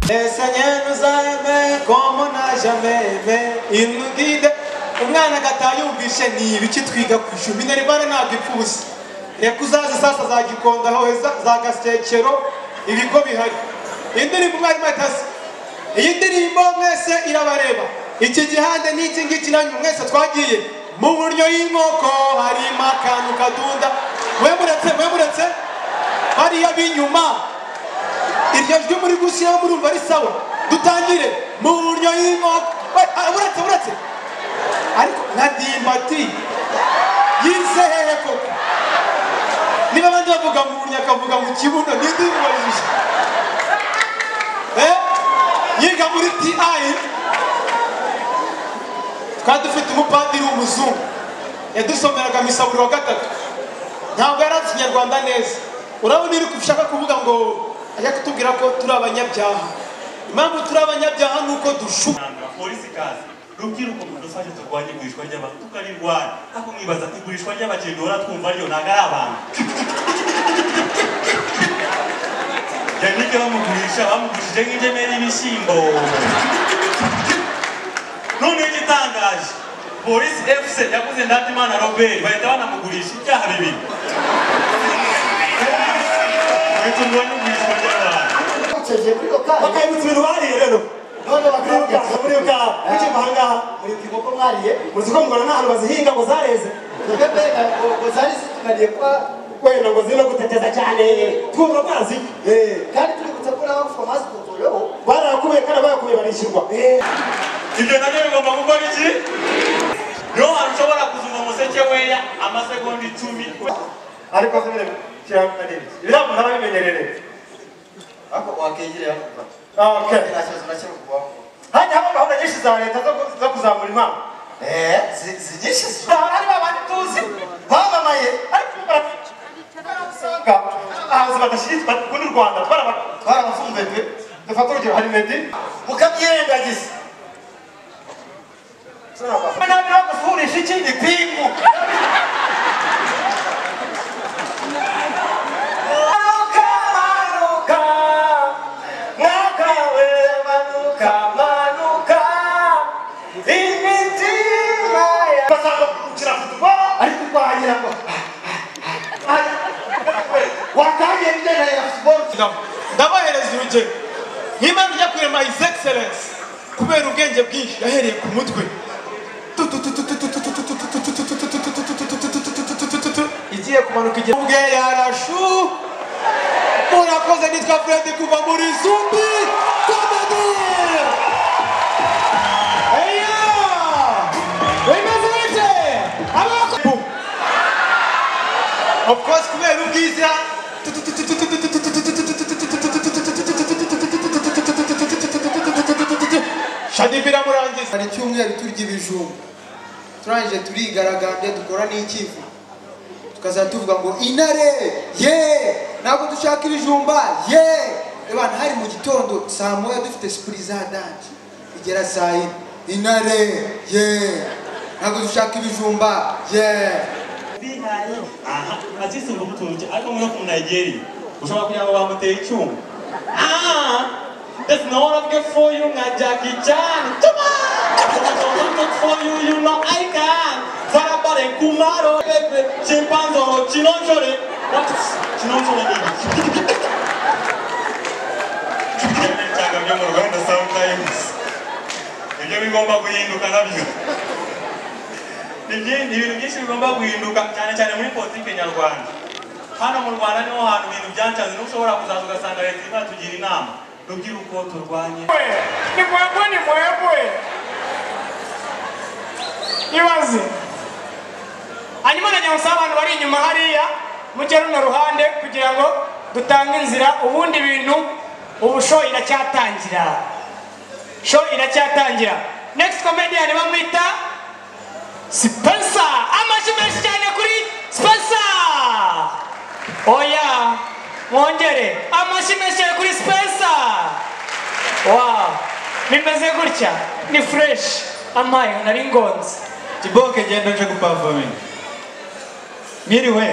Mwamenye muzayeme komo najameme inugide umwana gatayumvishe ni ibiki twiga ku ijumi nari bare ntabwo ipfubusa reka uzaze sasa za gikonda aho heza za gasekero ibigo bihari indirimbo umwarimu atasi iyi ndirimbo mwese irabareba iki gihande n'iki ngiki nanyu mwese twagiye mu buryo y'inkoko harimo akantu kadunda mwemuretse mwemuretse bariya b'inyuma iryo jwi muri gushyiraho murumva ari sawa dutangire mu buryo y'inkoko We- ah, buretse buretse ariko nka dimbati yize hehe koko niba abandi bavuga mu buryo akavuga mu kibuno n'indirimbo yishe Eh? yiga muri ti twari dufite umupadiri w'umuzungu yadusomeraga misa buri wa gatatu ntabwo yari azi ikinyarwanda neza urabona iyo ushaka kuvuga ngo ajya kutubwira ko turi abanyabyaha impamvu turi abanyabyaha ni uko dushuka Nanga, polisi kazi rubyiruko muri rusange turwanye igurishwa ry'abantu tukarirwanya ariko mwibaza ati igurishwa ry'abagendora twumva ariyo ntabwo ari abantu yanike bamugurisha bamugurishije nk'ingemeri y'ibishyimbo noneho igitangaje polisi fc yaguze ndatimana robert bahita banamugurisha ibyaha bibiri uretse urwanya igurishwa ry'abantu bakoresheje kuri lokali bakayibutsa ibintu bariye rero none muribuka bakabya muribuka mukiva ahangaha muri kiboko mwariye muzi ko mugora n'ahantu bazihinga ngo zareze twebwe mbega ngo ngo zari zitumariye kuba wenda ngo zirimo guteteza cyane twumva amazi kandi twibutse ko naho fomazi kutuyeho barakubiye kandi bayakubiye barishyurwa ibyo nabyo bigomba gukora iki niho hantu ushobora kuzumva umuseke weya amasegonda icumi ariko se nyine kiranga n'ibiki ibiramu ntababimenyerere ariko wakengereye aho okay nta kibazo na kimwe kubaho hajya haba gahunda nyinshi za leta zo ku- zo kuzamura impano eee zinyinshi hari babandi tuzi bamamaye ariko barafite usanga abahanzi badashyigikira bakunda u rwanda baraba- barabafunze pe dufate urugero hari meddy mukabyirengagiza ntabwo bagusuhurisha iki ipingu manuka manuka mwaka we manuka manuka imitima ya basanga kukira kutuba ariko kwagira ngo watangiye ibijyanye na siporo ndabahereza urugero nk'imana ijya kurema his excellence kubera ubwenge bwinshi yahereye ku mutwe igiye kumanuka igihe ubwe yarashu murakoze nitwa fred kuva muri zumbi komedi eya bimeze bite abakwe of course kubera ubwiza shani biramurangiza hari icyumweru turya ibijumba turangije turigaragambya dukora n'icyifu tukazajya tuvuga ngo intare ye ntabwo dushaka ibijumba ye abantu hari mu gitondo saa moya dufite sipuri za danci igera saa yine intare ye ntabwo dushaka ibijumba ye aha azisumba ubutunzi ariko muri ku nigeria ushobora kugira ngo bamuteye icyuma ah that's no one good for you nka jackie chan tuma good for you you know i can zarabare kumaro bebe chimpanzoro chinonjore what is chinonjore ni iki cyangwa byo mu rwanda sometimes ibyo bigomba guhinduka nabyo ni byi- ni ibintu byinshi bigomba guhinduka cyane cyane muri politiki nyarwanda hano mu rwanda niho hantu ibintu byacanze niho ushobora kuzaza ugasanga leta irimo tugira inama rubyiruko turwanye ni mwebwe ni mwebwe ibaze hanyuma najya gusaba abantu bari inyuma hariya mujye runo ruhande kugira ngo dutange inzira ubundi bintu ubu show iracyatangira show iracyatangira next comedian bamwita Spencer amashyi menshi cyane kuri Spencer oya mwongere amashyi menshi cyane kuri Spencer Wow, bimeze gutya ni fresh amaye nari ngonze kiboke genda nje gupafominga mwiriwe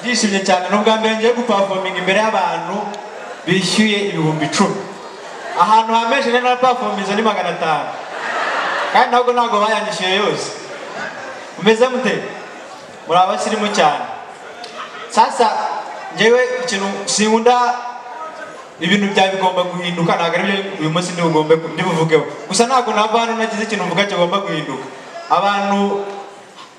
byishimye cyane ni ubwa mbere ngiye gupafominga imbere y'abantu bishyuye ibihumbi icumi ahantu hameshe rero na pafomu izo ni magana atanu kandi ntabwo ntabwo bayanyishyuye yose mumeze mute muri abasirimu cyane sasa njyewe ikintu sinkunda ibintu bya bigomba guhinduka ntabwo aribyo uyu munsi ntibugombe ntibuvugeho gusa ntabwo nava hano nagize ikintu mvuga kigomba guhinduka abantu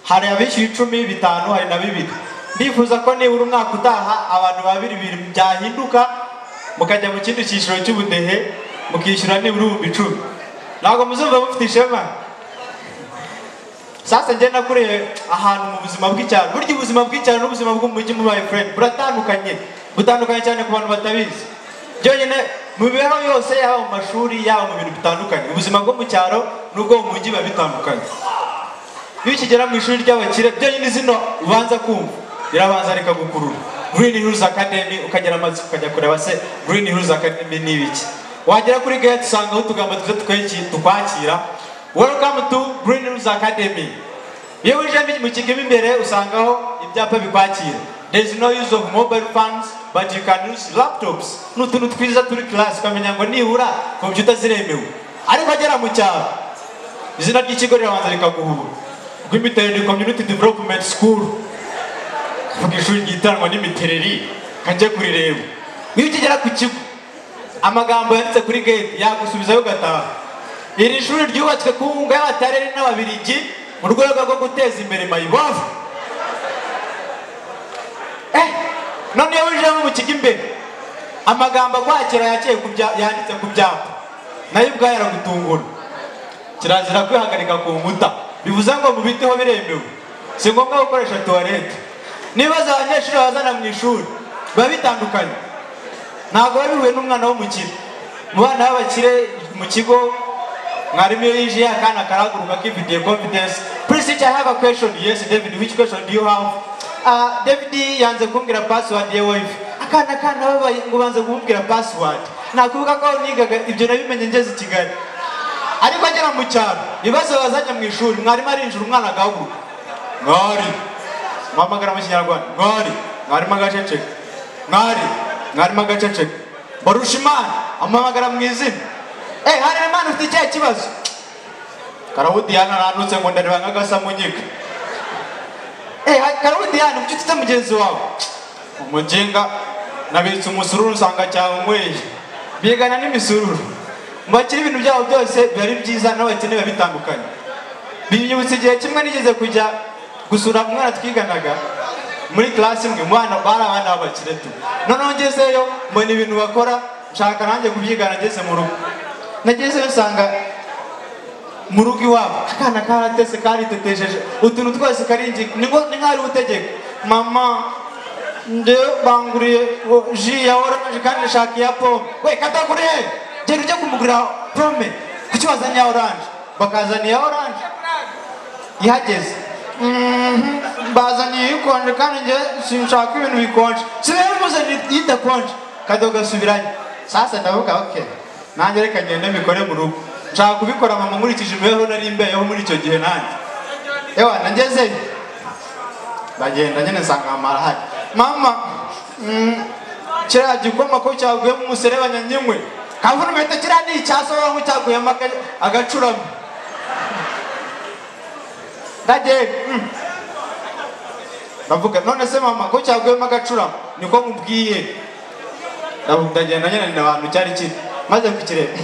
hari abishyuye icumi bitanu hari na bibiri ndifuza ko nibura umwaka utaha abantu babiri bibiri byahinduka mukajya mu kindi cyiciro cy'ubudehe mukishyura nibura ibihumbi icumi ntabwo muzumva mufite ishema sasa njye nakuriye ahantu mu buzima bw'icyaro burya ubuzima bw'icyaro n'ubuzima bw'umujyi mubaye friend buratandukanye butandukanye cyane ku bantu batabizi byonyine mu mibereho yose yaba mu mashuri yaba mu bintu bitandukanye ubuzima bwo mu cyaro n'ubwo mu mujyi biba bitandukanye iyo ukigera mu ishuri ry'abakire byonyine zino ubanza kumva rirabanza rikagukurura green hills academy ukagera amatsiko ukajya kureba se green hills academy ni ibiki wagera kuri gate usangaho utugambo twiza tukweki- tukwakira welcome to green hills academy iyo winjiyemo mu kigo mo imbere usangaho ibyapa bikwakira there is no use of mobile phones but you can use laptops ni utuntu twiza turi class ukamenya ngo nibura kompiyuta ziremewe ariko agera mu cyaro izina ry'ikigo rirabanza rikaguhura rw'imiterere community development school vuga ishuri ryitanwa n'imitereri kajya kurireba iyo ukigera ku kigo amagambo yanditse kuri gate yagusubizayo ugataha iri shuri ryubatswe ku nkunga y'abatarere n'ababirigi mu rwego rwo guteza imbere mayibovu eh none iyo winjiyemo mu kigo imbere amagambo akwakira yakiye ku bya- yanditse ku byapa nayo ubwayo aragutungura kirazira kwihagarika ku nkuta bivuze ngo mubiteho biremewe si ngombwa gukoresha tuwarete n'ibibazo abanyeshuri bazana mu ishuri biba bitandukanye ntabwo biba bihuye n'umwana w'umukire mu bana b'abakire mu kigo mwarimu iyo yinjiye akana karahaguruka kifitiye confidence please teacher I have a question yes David which question do you have Ah, David yanze kumbwira password ya wifi akana kana babaye ngo banze kumubwira password nakuvuga ko aho nigaga ibyo nabimenye ngeze i Kigali ariko agera mu cyaro ibibazo bazanye mu ishuri mwarimu arinjira umwana agahaguruka mwari mpamagara mu kinyarwanda mwari mwarimu agaceceka mwari mwarimu agaceceka barusha imana amuhamagara mu izina eee hari imana ufite ikihe kibazo karawudiyana arandutse ngo ndareba nk'agasa mu nyiga eee karawudiyana ibyo utite mugenzi wawe umugenga nabitse umusururu usanga cyawanyweye bigana n'imisururu mu bakiri ibintu byabo byose biba ari byiza n'abakene biba bitandukanye binyibutsa igihe kimwe nigeze kujya gusura umwana twiganaga muri class imwe umwana bari abana b'abakire tu noneho ngezeyo mbona ibintu bakora nshaka nanjye kubyigana ngeze mu rugo nagezeyo nsanga mu rugo iwabo akana karatese karitetejeje utuntu twose karingi ni ngo- ni nk'ari utegeka mama nde banguriye o- ji ya oranje kandi nshaka iya pome we katakuriye genda ujye kumugurira pome kuki wazanye iya oranje bakazana iya oranje ihageze Mhm, bazaniye ikonje kandi njye sinshaka ibintu bikonje sinari muzaniye idakonje kajya gasubiranye sasa ndavuga ok nanjye reka ngende mbikore mu rugo nshaka kubikora mama nkurikije imibereho nari imbeyeho muri icyo gihe nanjye ewa nagezeyo ndagenda nyine nsanga mama arahari mama mm, kiriya gikoma ko cyaguye mu muserebanya nyinywe kavuna inkweto kiriya ni icyasohora ngo cyaguyemo aga- agacurama ndagenda mm. ndavuga none se mama ko cyaguyemo agacurama niko mubwiye Ndavuga, ndagenda nyine abantu cyari kiri maze kukireba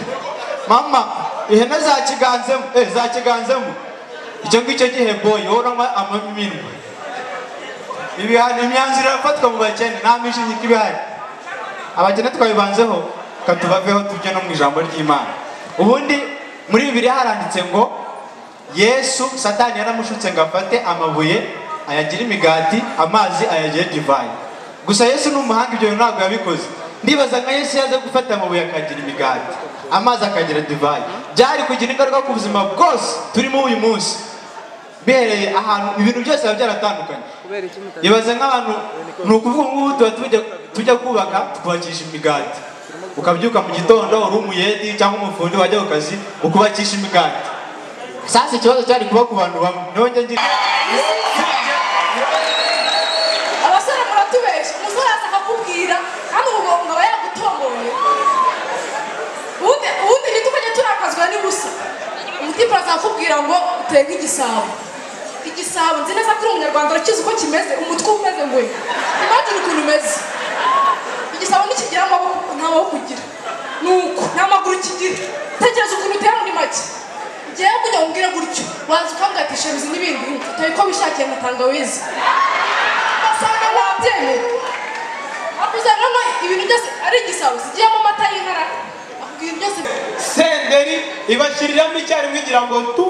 mama ihene za kiganzemo eh za kiganzemo icyo ngicyo gihe boyi wowe uranywa amaminwa ibihano imyanzuro irafatwa mu bakene nta mishingiko iba ihari abakene twabibanzeho katubaveho tujye no mu ijambo ry'imana ubundi muri bibiri haranditse ngo yesu satani yaramushutse ngo afate amabuye ayagire imigati amazi ayagire divayi gusa yesu ni umuhanga ibyo bintu ntabwo yabikoze ndibaza nka yesu yaza gufata amabuye akagira imigati amazi akagira divayi byari kugira ingaruka ku buzima bwose turimo uyu munsi bihereye ahantu ibintu byose biba byaratandukanye ibaze nk'abantu ni ukuvuga ngo ubu tuba tujya tujya kubaka tukubakisha imigati ukabyuka mu gitondo uri umuyedi cyangwa umufundi wajya ku kazi ukubakisha imigati sasa ikibazo cyari kuba ku bantu bamwe nongeye ngira abasore muratubeshya umusore aza akakubwira kandi ubu ngo aba yagutomoye ubundi ikipe azakubwira ngo uteye nk'igisabo igisabo nzi neza ko uri umunyarwanda urakizi uko kimeze umutwe umeze ngo imagine ukuntu umeze igisabo ntikigira amaboko nta maboko ugira nuko nta maguru kigira tekereza ukuntu utera muri make ngewe kujya ngo umbwire gutyo waza ukamwatisha ibizi n'ibindi utoye ko wishakiye nka tangawizi ugasanga wabyemera ariko usanga ibintu byose ari igisabo zigiyemo amata y'inka akubwira ibintu byose senderi ibashyiriramo icyarimwe igira ngo tu